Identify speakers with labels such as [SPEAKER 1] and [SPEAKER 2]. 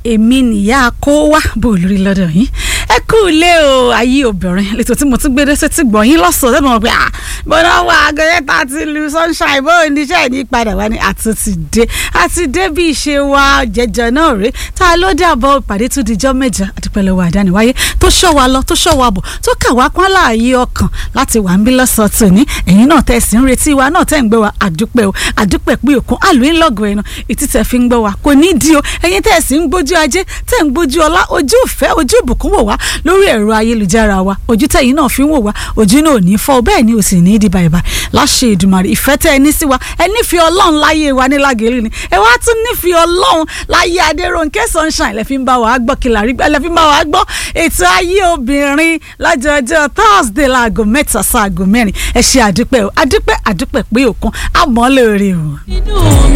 [SPEAKER 1] èmi nìyá kó wá bò lórí lọ́dọ̀ yín ẹ kú ilé o ayé obìnrin lẹ́tọ̀ tí mo tún gbé dẹ́sẹ̀ tí gbọ̀nyìn lọ́sọ̀ọ́ lẹ́nu pé ah bọ́dọ̀ wà agẹ́rẹ́ta ti lu sunshine bó oníṣẹ́ ní padà wá ní àtúntì dé àti dé bí ìṣe wa jẹjọ náà rèé tá a ló dàbọ̀ ìpàdé tún dijọ́ mẹ́jọ àdúpẹ́lẹ́wọ̀ àdániwáyé tó ṣọ́ wa lọ tó ṣọ́ wa bọ̀ tó kà wá pọ́n láàyè ọkàn láti wà ń bí lọ́sọ̀ọ́ tòní ẹ̀yin náà tẹ̀ sí ń retí wa náà tẹ̀ ń gbé wa àdúpẹ́ o àdúpẹ́ pé òkun àlùyìn lọ́gọ̀ ẹ̀nà ìtìtẹ̀ fi ń gbọ́ wa kò ní di o ẹ̀yin tẹ̀ sí ń gbójú ajé tẹ̀ ń gbójú ọlá ojú ìfẹ́ ojú ìbùkún wò wá lórí ẹ̀rọ ayélujára wa ojú tẹ̀yin náà fi ń wò wá ojú náà ò ní fọ́ bẹ́ẹ̀ ni ò sì ní í di bàìbà láṣẹ Èdùmàrè ìfẹ́ tẹ́ ẹ ní sí wa ẹ nífẹ̀ẹ́ ọlọ́run láyé wa ní lágẹ̀lú ni ẹ wá tún nífẹ̀ẹ́ ọlọ́run láyé Adérónkẹ́ sunshine lẹ fi ń bá wa gbọ́ kìlàrí lẹ fi ń bá wa gbọ́ ètò ayé obìnrin lọ́jọ́jọ́ Thursday láago mẹ́ta sáago mẹ́rin ẹ ṣe àdúpẹ́ o àdúpẹ́ àdúpẹ́ pé òkun àmọ́ lóore o.